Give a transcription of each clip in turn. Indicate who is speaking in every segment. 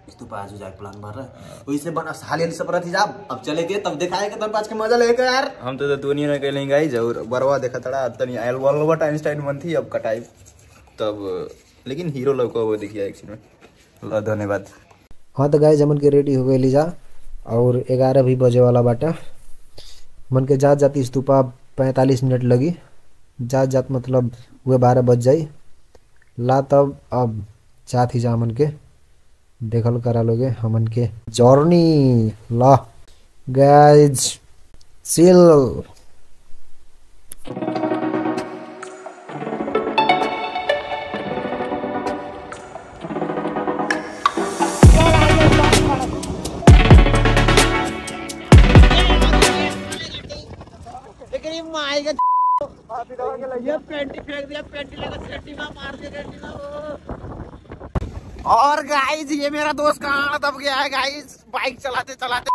Speaker 1: स्तूपा आज जाके प्लान भर रहा वही से बना हाल हाल सब रही जा अब चले के तब दिखाएगा तब आज के मजा लेके यार
Speaker 2: हम तो दुनिया में कहीं गई और बरवा देखा तड़ा तनी आयल अल्बर्ट आइंस्टाइन मन थी अब कटाई तब लेकिन हीरो लोग को वो दिखिया एक में लो धन्यवाद
Speaker 3: हाँ तो गाय जमन के रेडी हो गई जा और ग्यारह भी बजे वाला बाटा मन के जात जाती स्तूपा पैंतालीस मिनट लगी जात जात मतलब हुए बारह बज जाई ला तब अब चात ही जा हमन के देखल करा लोगे हमन के जर्नी ला गाइज चिल
Speaker 1: और गाइस ये मेरा दोस्त कहाँ दब गया है गाइस बाइक चलाते चलाते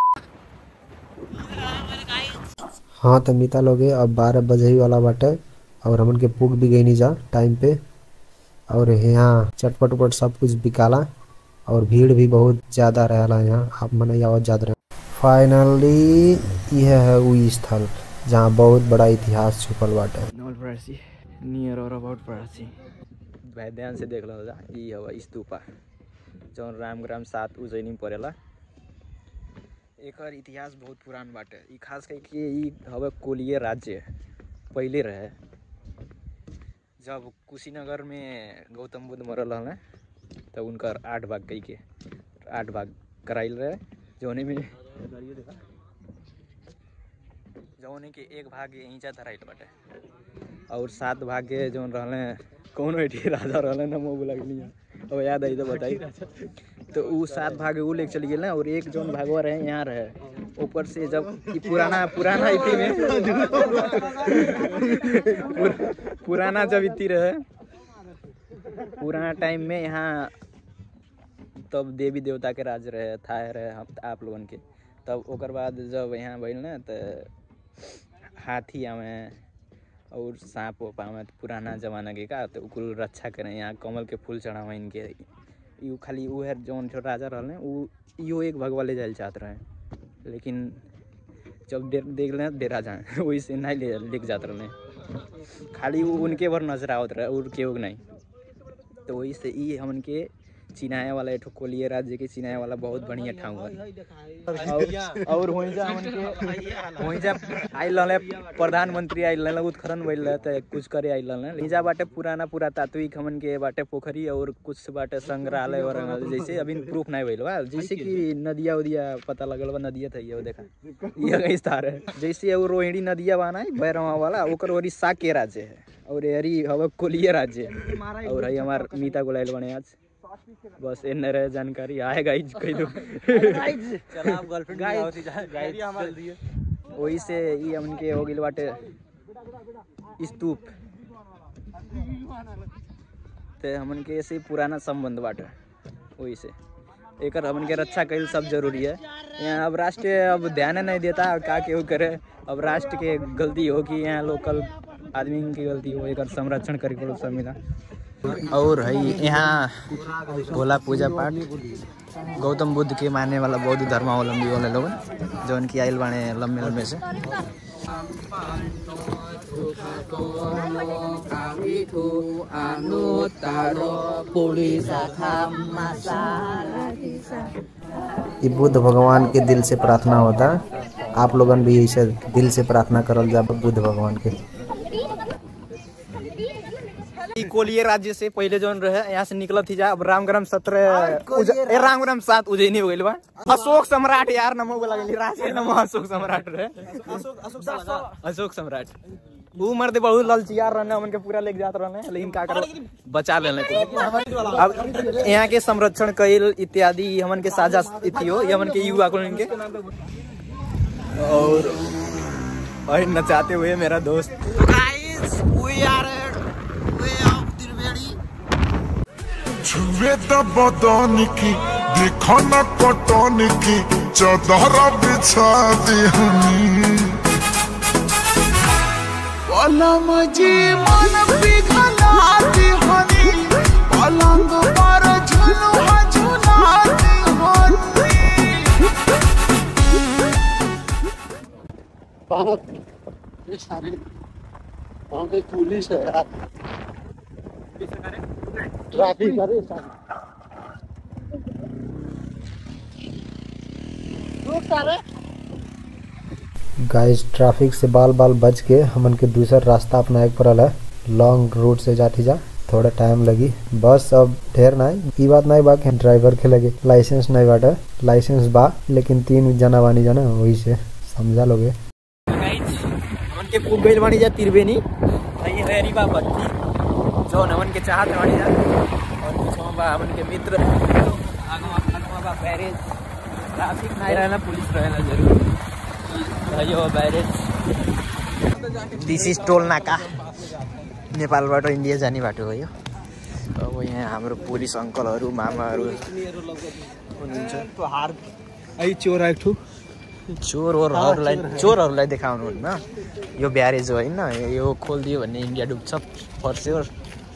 Speaker 3: हाँ तो मिता लोगे अब बारह बजे ही वाला बाटे और हमन के पुग भी गई नहीं जा टाइम पे और यहाँ चटपट उटपट सब कुछ बिकाला और भीड़ भी बहुत ज्यादा रहेला यहाँ आप मन आवत ज्यादा रहे फाइनली यह है वो स्थल जहाँ बहुत बड़ा इतिहास छुपल बाटे
Speaker 2: नॉल परासी नियर और अबाउट परासी भाई ध्यान से देख लो जा ई हवा स्तूपा जौन राम ग्राम सात उज्जैनी में पड़ेला एकर इतिहास बहुत पुरान बाटे ई खास करके ई हवे कोलीय राज्य पहले रहे जब कुशीनगर में गौतम बुद्ध मरल रहले तब उनकर आठ भाग कई के आठ भाग कराइल रहे जौने में जौने के एक भाग ईंचा धराइल बाटे और सात भाग के जौन रहले कौन एठी राजा रहले ना मुँह बुला गेली अब याद आई तो बताई तो उ सात भाग उ लेके चली गेल ना और एक जौन भागवा रहे यहाँ रहे ऊपर से जब ई पुराना पुराना इति में पुर- पुराना जब इति रहे पुराना टाइम में यहाँ तब देवी देवता के राज रहे था रहे हम आप लोगन के तब ओकर बाद जब यहाँ भइल ना तो हाथी आवे और सांप वाप आवे तो पुराना जमाना के का तो कुल रक्षा करें यहाँ कमल के फूल चढ़ावे इनके यू खाली उ है जौन जो राजा रहले उ इहो एक भगवा ले जाए चाहत रहे लेकिन जब दे, देख ले डेरा जाए वही से नहीं ले लेके जात रहले खाली उ उनके भर नजर आवत रहे और केहू के नहीं तो वही से ई हमन के चिनाए वाला एठो कोलिए राज्य के चिनाए वाला बहुत बढ़िया ठाव है और और होइजा हमन के होइजा आइल रहले प्रधानमंत्री आइल रहले उत्खनन भइल रहे त कुछ करे आइल रहले लीजा बाटे पुराना पुरातात्विक हमन के बाटे पोखरी और कुछ बाटे संग्रहालय और जैसे अभी प्रूफ नहीं भइल बा जैसे कि नदिया उदिया पता लगल बा नदिया था ये देखा ये कहीं स्थान है जैसे वो रोहिणी नदिया बाना है बैरवा वाला ओकर ओरी सा के राज्य है और एरी हवा कोलिया राज्य है और है हमार मीता गुलाइल बने आज बस एने रहे जानकारी आए गाइज कह दो वही से ई हमन के हो गेल बाटे स्तूप ते हमन के ऐसे पुराना संबंध बाटे वही से एकर हमन के रक्षा कईल सब जरूरी है यहाँ अब राष्ट्र अब ध्यान नहीं देता का केहू करे अब राष्ट्र के गलती हो कि यहाँ लोकल आदमी की गलती हो एकर संरक्षण करे पड़ो सब मिला और है यहाँ भोला पूजा पाठ गौतम बुद्ध के मानने वाला बौद्ध धर्मावलंबी वाले लोग जो उनकी आयल बाणे लंबे लंबे से
Speaker 3: ये बुद्ध भगवान के दिल से प्रार्थना होता आप लोगन भी ऐसे दिल से प्रार्थना करल जा बुद्ध भगवान के
Speaker 2: ई कोलिये राज्य से पहले जौन रहे यहाँ से निकलत थी जा अब रामग्राम सत्रह उज- ए, रामग्राम सात उज्जैनी हो गइल बा अशोक सम्राट यार नमो बोला गेली राज के नमो अशोक सम्राट रहे अशोक सम्राट ऊ मर्द बहुत ललचियार रहने हमन के पूरा लेके जात रहने लेकिन का करो बचा लेने अब यहाँ के संरक्षण कईल इत्यादि ई हमन के साझा इति हो ये हमन के युवा को इनके और और नचाते हुए मेरा दोस्त
Speaker 4: छुए द बदन की देखो न कटन की चदर बिछा दिहनी पलम जी मन पिघला दिहनी पलंग पर झुलुआ झुला
Speaker 1: पुलिस है यार ट्रैफिक करे
Speaker 3: गाइस ट्रैफिक से बाल बाल बच के हमन के दूसर रास्ता अपनाए के पड़ल है लॉन्ग रूट से जाती जा थोड़ा टाइम लगी बस अब ढेर नहीं ई बात नहीं बा कि ड्राइवर के लगे लाइसेंस नहीं बाटे लाइसेंस बा लेकिन तीन जना बानी जाना वही से समझा लोगे
Speaker 2: हमन के पुग गइल बानी जा त्रिवेणी नहीं है रीवा बत्ती जो नमन के चाहत बानी जा और पीछे बा हमन के मित्र आगवा आगवा बा बैरेज ट्रैफिक नहीं रहना पुलिस रहना जरूर भयो बैरेज दिस इज टोल नाका नेपालबाट इन्डिया जाने बाटो हो यो अब यहाँ हाम्रो पुलिस अङ्कलहरू मामाहरू हुनुहुन्छ
Speaker 5: आई चोर एक ठू
Speaker 2: चोरहरूलाई चोरहरूलाई देखाउनुहुन्न यो ब्यारेज हो होइन यो खोलिदियो भने India डुब्छ for sure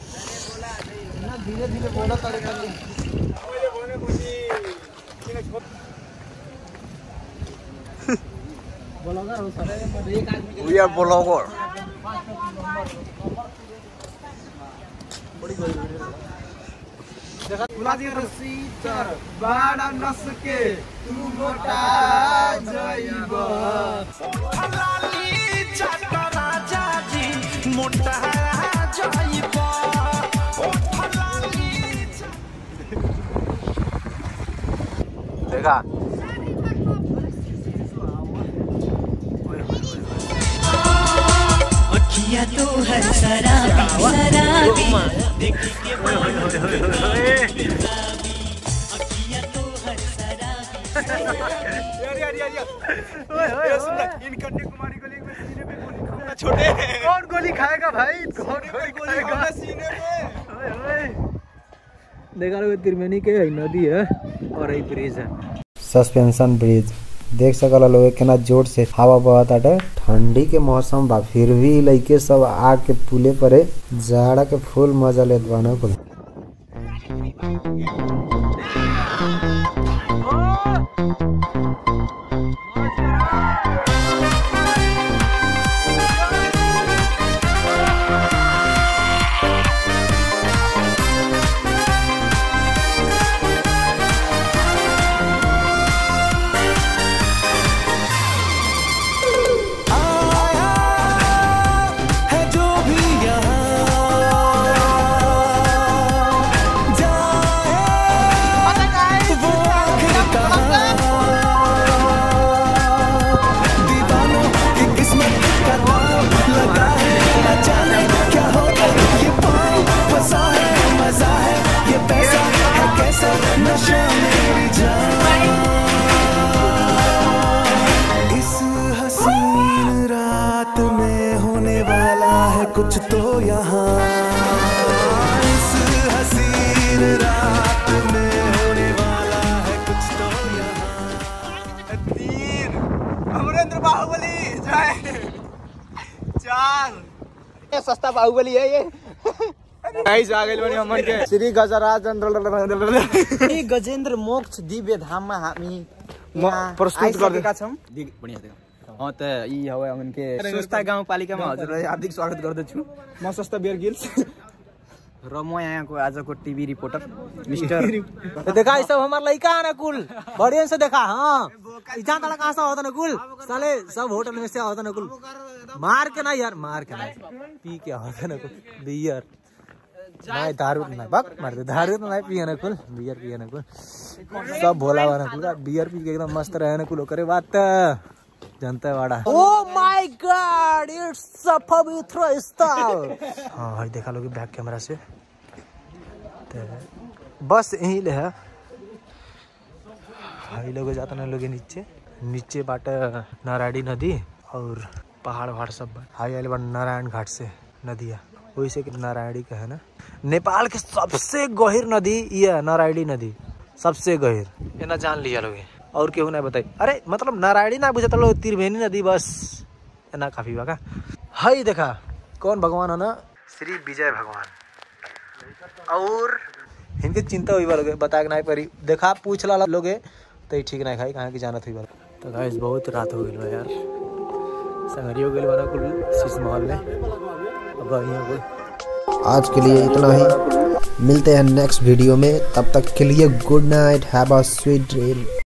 Speaker 2: We are blogger. देखा
Speaker 6: अखिया तो है शराबी शराबी अखिया तो है शराबी
Speaker 5: कौन गोली खाएगा भाई कौन गोली खाएगा सीने में
Speaker 2: देखा लोग त्रिवेणी के है नदी है और एक ब्रिज है
Speaker 3: सस्पेंशन ब्रिज देख सकल लोग केना जोर से हवा बहत आटे ठंडी के मौसम बा फिर भी लइके सब आग के पुले परे जाड़ा के फुल मजा लेत बा ना कुल
Speaker 6: है जो भी यहाँ जाए वो आखिर कहाँ दीवानों की किस्मत का दाव लगा है न जाने क्या होगा ये पाँव फंसा है मजा है ये पैसा है कैसा नशा मेरी जान इस हसीन रात में होने वाला है कुछ तो यहाँ इस हसीन रात में होने वाला है कुछ तो यहाँ
Speaker 5: तीन अमरेंद्र बाहुबली जय चार
Speaker 2: सस्ता बाहुबली है ये
Speaker 5: गाइस आ गइल बनी हमन के श्री गजराज
Speaker 2: श्री गजेन्द्र मोक्ष दिव्य धाममा हामी यहाँ
Speaker 5: प्रस्तुत गर्दै-
Speaker 2: आइसकेका छौँ दिग- बढिया देखा अँ त यी हौ हमन के सुस्ता गाउँपालिकामा हजुरलाई हार्दिक स्वागत गर्दछु
Speaker 5: म सस्ता बियर गिल्स
Speaker 2: र म यहाँको आजको टीवी रिपोर्टर मिस्टर देखा ये सब हमारा लड़का है ना कुल बढ़िया से देखा हाँ इतना तला कहाँ से होता ना कुल साले सब होटल में से होता ना कुल मार के ना यार मार के ना पी के होता ना कुल बियर नहीं दारू नहीं बक मार दे दारू तो नहीं पिए ना कुल बियर पिए ना कुल सब भोला वाला कुल का बियर पी के एकदम मस्त रहे ना कुल करे बात जनता वाड़ा oh my God it's a पवित्र स्थल हाँ भाई देखा लोगे बैक कैमरा से ते बस यहीं ले है भाई लोग जाता ना लोग नीचे नीचे बाट नारायणी नदी और पहाड़ वहाड़ सब बा हाई आइल बा नारायण घाट से नदिया वही से कि नारायणी का है ना नेपाल के सबसे गहिर नदी ये है नारायणी नदी सबसे गहिर ये ना जान लिया लोग और केहू ना बताई अरे मतलब नारायणी ना बुझता लोग त्रिवेणी नदी बस ये ना काफी बा का हाई देखा कौन भगवान है ना श्री विजय भगवान और इनके चिंता हुई लोगे बता के नहीं परी देखा पूछ ला लोगे तो ये ठीक नहीं खाई कहाँ की जानत हुई तो गाइस बहुत रात हो गई यार संगरियो गेल बना कुल शीश महल में अब अभी हो गई
Speaker 3: आज के लिए इतना ही मिलते हैं नेक्स्ट वीडियो में तब तक के लिए good night have a sweet dream